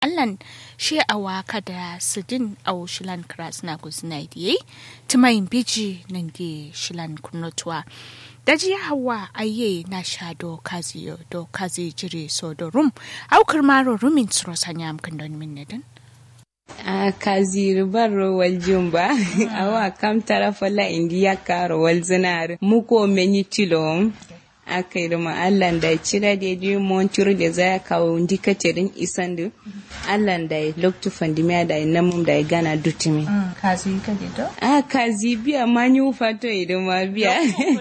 allan shi a waka da sidin a shilan kras na guzina diye tumayin biji nan di shilan kunotuwa daji hawa aye na sha do kazi do kazi jiri so do rum aukar maro rumin tsoro sanya amkan don min nedin a kazi barro wal jumba awa kam tara fala indiya karo wal zinar muko menyi tilom aka yi ma Allah da cira da je mon ciro da za kawo ndika tirin isan da Allah da loktu fandimiya da namum da gana dutimi kazi ka do a kazi biya manyu fato idan ma biya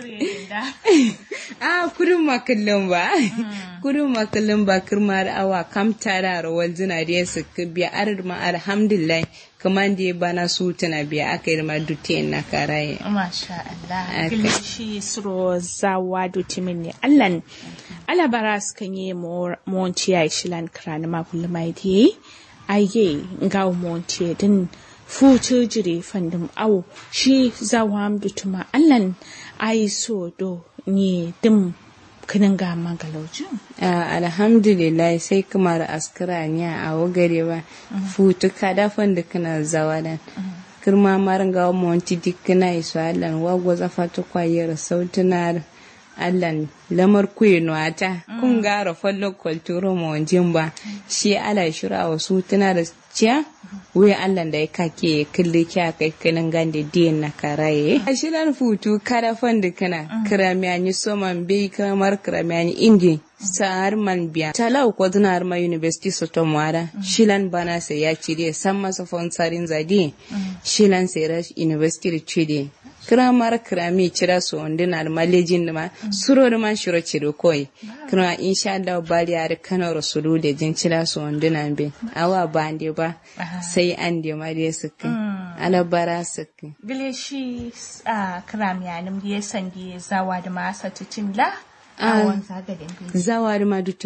a kurin makallin ba kurin makallin ba kirmar awa kam tara rawal zina da ya suka biya arar ma alhamdulillah kaman da bana su tana biya aka yi ma dute na karaye masha Allah kilishi suro zawa dutimin ne allan alabara su kan yi monti ya shilan krani ma kulmai di aye ga monti din futu jire fandum awo shi zawa dutuma allan ayi so do ni dim kinin ga magalaucin? alhamdulillah sai kamar askara ne a wagare ba futu kada da kana zawa da kirma marin ga monti dikina isu allan wagwa zafa ta kwayar sautunar allan lamar kuyi nuwata kun gara fallo kwalturo mawajin ba shi ala shira wasu tuna da ciya wuya allan da ya kake kalli kya kai kanin gande diyan na karaye a shirar futu kada fanda kana kiramiyani soman bai kamar kiramiyani indi sa'ar man biya talau ko har ma university soto mwara shilan bana sai ya cire san masa fonsarin zadi shilan sai rash university cire kiramar kirami cira su wanda na da malejin da ma suro da man shiro cire koi kira insha Allah bari har kano rasulu da jin cira su wanda na be awa ba ande ba sai an de ma da suka alabara suka gile shi a kirami anim da ya sandi zawa da masa tutin la zawa da ma